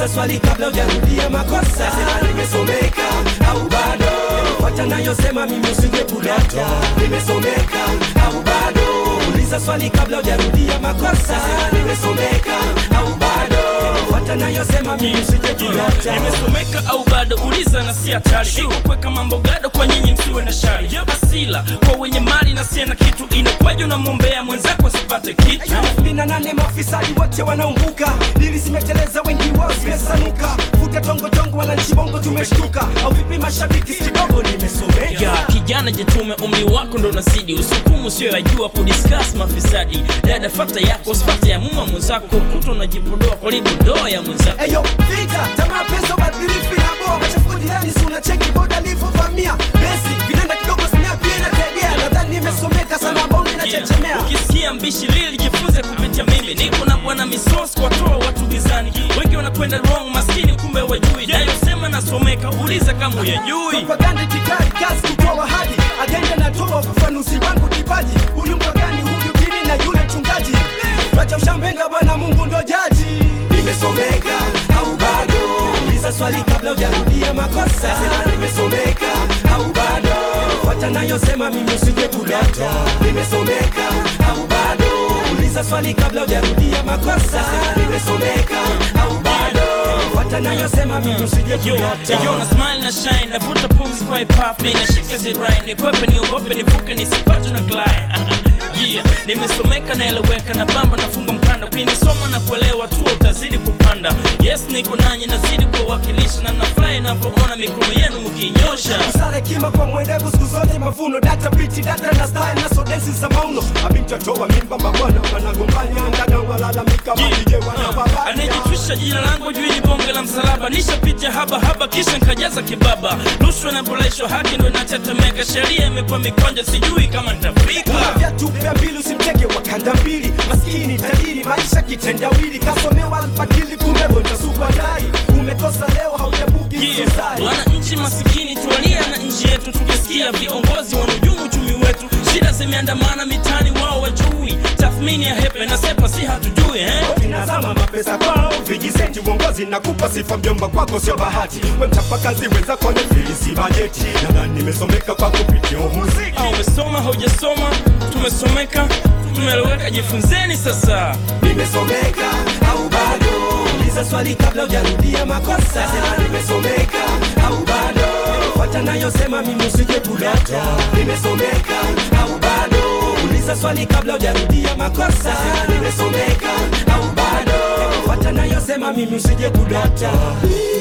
uliza swali kabla hujarudia makosa sema nimesomeka au bado fuata nayosema mimi usije kudata nimesomeka au bado uliza swali kabla hujarudia makosa sema nimesomeka au bado fuata nayosema mimi usije kudata nimesomeka au bado uliza na si hatari iko kuweka mambo gado kwa nyinyi msiwe na shari asila kwa wenye mali na sie na kitu inakwaja unamwombea mwenzako asipate kitu kumi na nane mafisadi wote wanaumbuka dili zimeteleza wengi wao zimesanuka futa tongo tongo wananchi bongo tumeshtuka au vipi mashabiki si kidogo nimesomeka ya kijana jitume umri wako ndo nazidi usukumu sio yajua kudiscuss mafisadi dada fata yako sifata ya muma mwenzako kuto unajipodoa karibu doa ya mwenzako Eyo, vita, tamaa, pesa, ubadhirifu inaboa machafuko jirani, si unacheki boda alivyovamia besi, vinanda kidogo snap inategea, nadhani nimesomeka sana, bonge inachechemea. ukisikia mbishi lili jifunze kupitia mimi niko na bwana misos kuwatoa watu gizani wengi wanakwenda wrong maskini kumbe wajui nayosema nasomeka uliza kama uyajui Propaganda itikadi, kazi kutoa hadi agenda natoa ufafanuzi wangu kipaji, huyu mpagani, huyu dini na yule mchungaji, wacha ushambenga, Bwana Mungu ndo jaji. Nimesomeka au bado? Uliza swali kabla hujarudia makosa. Sema nimesomeka au bado? Fuata nayosema mimi usije kudata. Nimesomeka au bado? Uliza swali kabla hujarudia makosa. Sema nimesomeka au bado? Fuata nayosema mimi usije Yo, kudata. yo, na smile na shine navuta pumzi kwa hip hop inashika zirai nikwepe niogope nivuke nisipatwe na glide yeah nimesomeka naeleweka na bamba nafunga mkanda ukinisoma na kuelewa tu utazidi kupanda yes niko nanyi nazidi kuwakilisha na nafurahi napoona mikono yenu mkinyosha Sare kima kwa mwendevu siku zote mavuno data biti data na style na sodensi za mauno mabinti watoa mimba mabwana wanagombania ndana walalamika malije wanawabaya anayejitwisha jina langu juu ni bonge la msalaba nishapitia haba haba kisha nkajaza kibaba rushwa na boleshwa haki ndo inatetemeka sheria imekuwa mikonja sijui kama nitafika viatu vya mbili usimtege wakanda mbili maskini tajiri maisha kitendawili kasomewa alfakili kumbe ntasukwa dai umekosa leo haujabuki Yeah. susai wananchi masikini tualia na nchi yetu tukisikia viongozi wanahujumu uchumi wetu shida zimeandamana mitani wao wajui tathmini ya hepe na sepa si hatujui eh? vinazama mapesa kwao vijisenti uongozi na kupa sifa mjomba kwako sio bahati we mchapakazi wenzako ni filisi bajeti nadhani nimesomeka kwa kupitia muziki au umesoma haujasoma tumesomeka tumeeleweka jifunzeni sasa nimesomeka au bado uliza swali kabla hujarudia makosa sema nimesomeka au bado fuata nayosema mimi usije kudata nimesomeka au bado uliza swali kabla hujarudia makosa sema nimesomeka au bado fuata nayosema mimi usije kudata